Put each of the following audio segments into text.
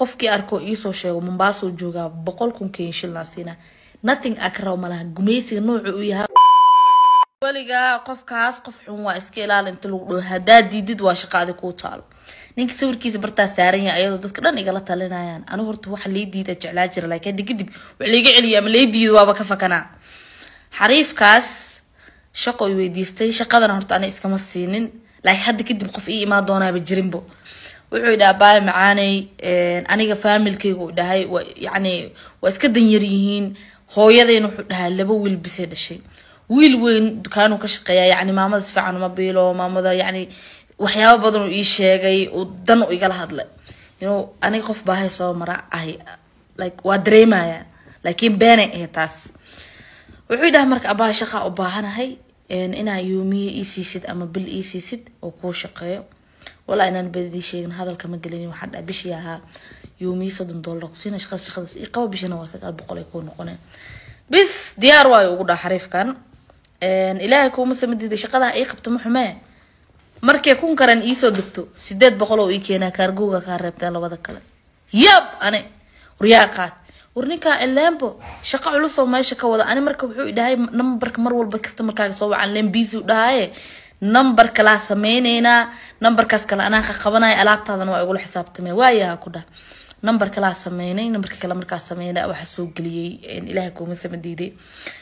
qofkii arkoo iisoo sheego mombaasoo joogaa boqol kun kenya shilnaa siina nothing akraw malaha gumaysiga noocu u yahay weligaa qofkaas qof xun waa iska ilaali inta lagu dhaho haddaa diidid waa shaqaadi kuu taalo ninka sawirkiisa bartaa saaran yahay ayadoo dadka dhan igala talinayaan anigu horta waxa lay diida jeclaa jira laakiin hadda kadib wax layga celiyo ama lay diido waaba ka fakanaa xariifkaas shaqo i weydiistay shaqadana horta ana iskama siinin laakiin hadda kadib qof ii imaan doonaaba jirinbo wuxuu idhaha baay macaaney aniga faamilkayga u dhahay yani waa iska danyar yihiin hooyadayna wuxuu dhahaa laba wiil bisay dhashay wiil weyn dukaanuu ka shaqeeya yani maamada si fiican uma biilo maamada yani waxyaaba badan uu ii sheegay uu dan u igala hadlay you aniga qof baahay soo mara ahay like waa dareemaya laakiin beenay ahayd taas wuxuu idhaha marka abaahay shaqaa u baahanahay inaa yoomiye ii siisid ama bil ii siisid oo kuu shaqeeyo walaa inaan badidii sheegin hadalka ma gelin waxaa dhaa bishii ahaa yoomiye soddon dollar kusiina shaqadas shaqadas ii qaba bishina waa sagaal boqol ay kuu noqoneen bis diyaar waayo ugu dhaha xariifkan ilaahay kuuma samadiida shaqadaa ii qabto ma xumee markay kun karan iisoo degto sideed boqol oo ii keenaa kaargooga kaa reebtee labada kale yab ane waryaa qaad war ninkaa elembo shaqo culusoo meesha ka wada ani marka wuxuu idhahay numberka mar walba customarkaaga soo wacan lembiisu dhahaye number kalaa sameyneynaa numberkaas kale anaa ka qabanaya alaabtaadana waa igula xisaabtamee waayaha ku dhah number kalaa sameynay numberka kale markaas sameynay waxa soo geliyey ilaahay kuuma samadiiday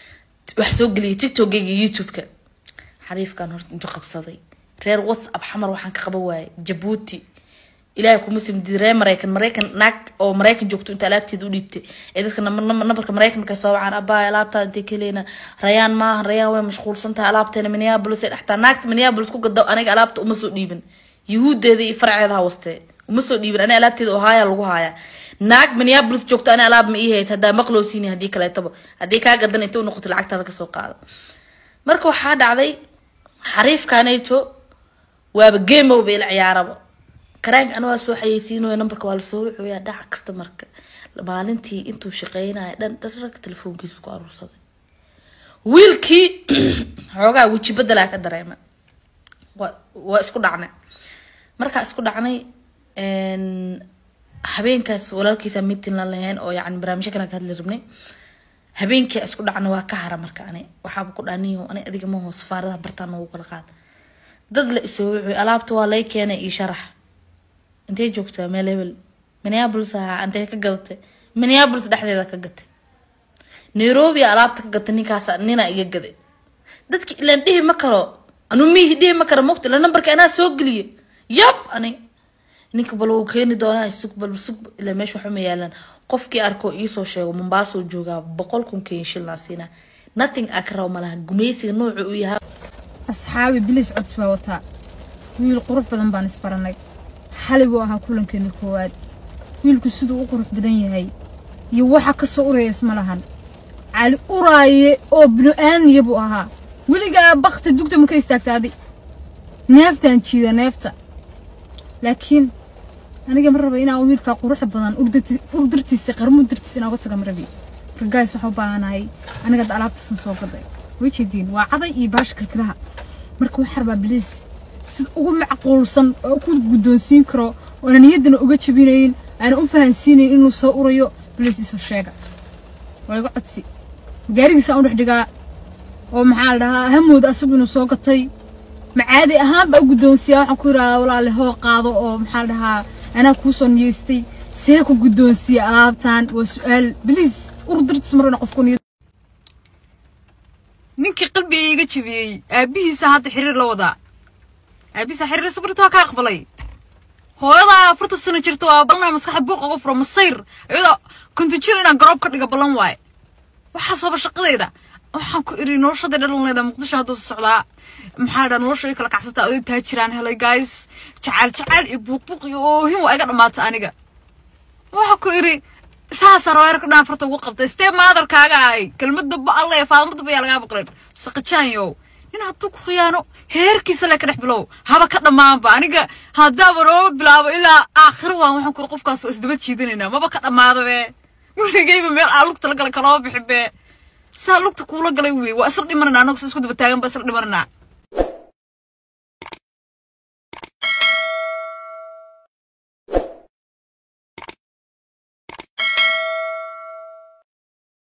waxa soo geliyay tiktokgayga youtube-ka xariifkan horta intuu qabsaday reer whatsapp xamar waxaan ka qaban waayay jabuuti ilaahay kuma simdid reer maraykan maraykan naag oo maraykan joogto inta alaabteeda u dhiibtay ee dadka nambarka maraykan markay soo wacaan abaa alaabtaada intay kaleena rayaan maaha rayaan way mashquulsan tahay alaabteena minneapolis ee dhextaa naagta minneapolis ku gado aniga alaabta uma soo dhiibin yuhuudeeda iyo farceeda ha wastee uma soo dhiibin aniga alaabteeda oo haaya lagu haaya naag minneapolis joogto ani alaab ma ii haysa haddaa maqloosiini haddii kaleetaba haddii kaa gadan inta u noqoto lacagtaada kasoo qaado marka waxaa dhacday xariifkanayto waaba gameow ba ila ciyaaraba karaanka ana waa soo xayeysiinooya numberka waa lasoo wuxuuyaa dhaca kasta marka maalintii intuu shaqeynaya dhan dharag telefoonkiisu ku aruursaday wiilkii xoogaa weji bedelaa ka dareema wa waa isku dhacnay markaa isku dhacnay habeenkaas walaalkiisa mitin la lahayn oo yani barnaamijyo kale ka hadli rabnay habeenkii isku dhacnay waa ka hara marka ani waxaaba ku dhaniyo ani adiga maho safaaradaha bartaan noogu kala qaada dad la isoo wuxuu alaabta waa lay keenay iyo sharax intay joogtaa meel hebel minneapolis ahaa intay ka gadatay minneapolis dhexdeeda ka gatay nairobi alaabta ka gatay ninkaas nina iga gaday dadki ilaan dhihi ma karo anu miihi dhihi ma karo mogta ila nambarka anaa soo geliye yab ani ninka bal wuu keeni doonaa sug bal sug ilaa meesha waxba ma yaalaan qofkii arkoo iisoo sheego mombaasoo joogaa boqol kun kenya shilnaa siina nothing akraw malaha gumaysiga noocu u yahay asxaabi bilis cods baa wataa wiil qurux badan baan isbaranay xalay buu ahaa kulankeena koowaad wiilku siduu u qurux badan yahay iyo waxa ka soo uraya isma lahan cali uraaye oo binu-aaniya buu ahaa weligaa bakti dugta ma ka istaagtaaday neeftaan jiida neefta laakiin aniga ma raba inaan wiilkaa quruxda badan urdartiisa qarmuu dartiisa inaan uga taga ma rabi ragaas waxaa u baahanahay aniga da alaabtaasan soo gaday way jeediin waa caday iyo baasha kilkilaha marka waxaa rabaa biliis sida ugu macquulsan oo ku guddoonsiin karo oona niyaddana uga jabinayn aana u fahansiinayn inuu soo urayo biliis isoo sheega waa iga codsi gaarigiisaan u dhex dhigaa oo maxaa la dhahaa hamooda asagu inuu soo gatay macaadi ahaan baa u guddoonsiyaa waxaan ku yidhahdaa walaale hoo qaado oo maxaa la dhahaa anaa kuu soo niyeystay see ku guddoonsiya alaabtan waa su-aal biliis urdartis marana qofku niyad ninkii qalbiga iga jabiyey aabihiisa hadda xiriir la wadaa aabihiisa xiriir sabarta waa ka aqbalay hooyadaa afarta sano jirta waa ballanaa maskaxa buuq uga furo masayr iyadoo kunti jir inaan garoob ka dhiga ballan waaye waxaas waaba shaqadayda waxaan ku iri noloshada dhalanleeda muqdisho hadduu socdaa maxaa dhaa nolosha ay kala kacsantaa aday taa jiraan helay guys jacaal jacaal iyo buuqbuuq iyo oohin waa iga dhammaata aniga waxaan ku iri saasa raweerka dhan farta ugu qabtay stee maadarkaaga ahay kelmadda ba alle faadmada ba yaa lagaa baqleen saqajaanyow nin hadduu ku khiyaano heerkiisa le ka dhex bilow haba ka dhammaanba aniga haddaaba nooba bilaabo ilaa aakhiro waan waxaan kuri qofkaas waa isdaba jiidanaynaa maba ka dhammaada be weligayba meel aa lugta la gala kalama bixin be saa lugta kuula galay wey waa isla dhimananaa annagu sa isku daba taagan ba isla dhimananaa